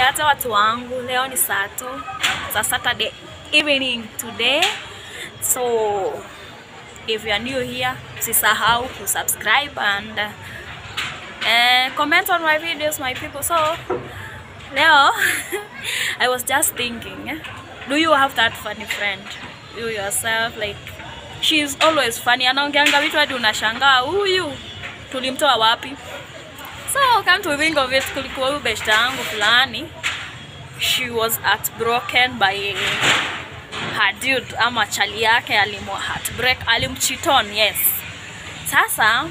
niache watu wangu, leo ni Sato, za Saturday evening today. So if you are new here, usisahau kusubscribe and uh, comment on my videos my people. So leo I was just thinking, eh, do you have that funny friend? You yourself like she's always funny, anaongeanga vitu hadi unashangaa huyu tulimtoa wapi? So come to think of it, kulikuwa huyu beshta yangu fulani, she was heartbroken by her dude ama chali yake alimu heartbreak, alimchiton yes. Sasa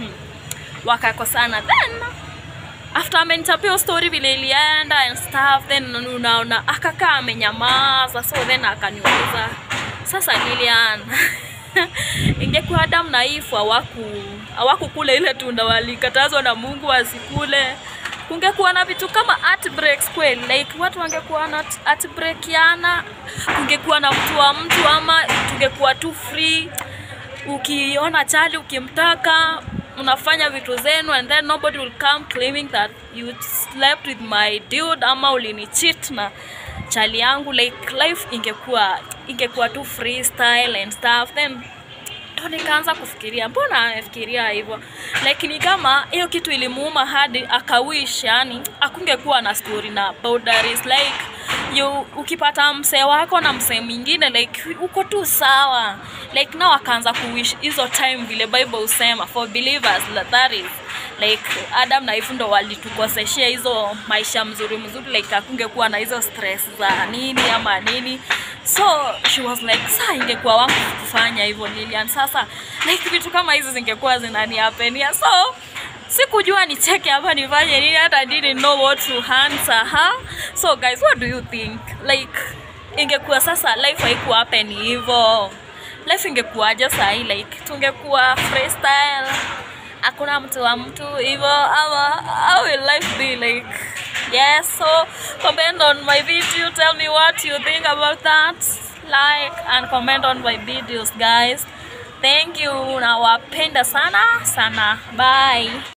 wakakosana then after amenitapia story vile ilienda and stuff then unaona akakaa amenyamaza so then akaniuliza sasa Lilian ingekuwa Adam na Eve hawaku hawakukula ile tunda walikatazwa na Mungu wasikule kungekuwa na vitu kama heartbreaks kweli like watu wangekuwa na heartbreakiana kungekuwa na mtu wa mtu ama tungekuwa tu free ukiona chali ukimtaka unafanya vitu zenu and then nobody will come claiming that you slept with my dude ama ulinicheat na chali yangu like life ingekuwa ingekuwa tu freestyle and stuff then ndo nikaanza kufikiria mbona amefikiria hivyo like ni kama hiyo kitu ilimuuma hadi akawish yani akungekuwa na story na boundaries like you ukipata msee wako na msee mwingine like uko tu sawa like nao akaanza kuwish hizo time vile bible husema for believers that is like adam na Eve ndo walitukoseshea hizo maisha mzuri mzuri like akungekuwa na hizo stress za nini ama nini so she was like saa ingekuwa wangu kufanya hivyo Lilian sasa like vitu kama hizi zingekuwa zinaniapenia so sikujua nicheke hapa nifanye nini hata didn't know what to answer her so guys what do you think like ingekuwa sasa life haikuwa happen hivyo life ingekuwaje sahii like tungekuwa freestyle hakuna mtu wa mtu hivyo ama how will life be like yes so comment on my video tell me what you think about that like and comment on my videos guys thank you nawapenda sana sana bye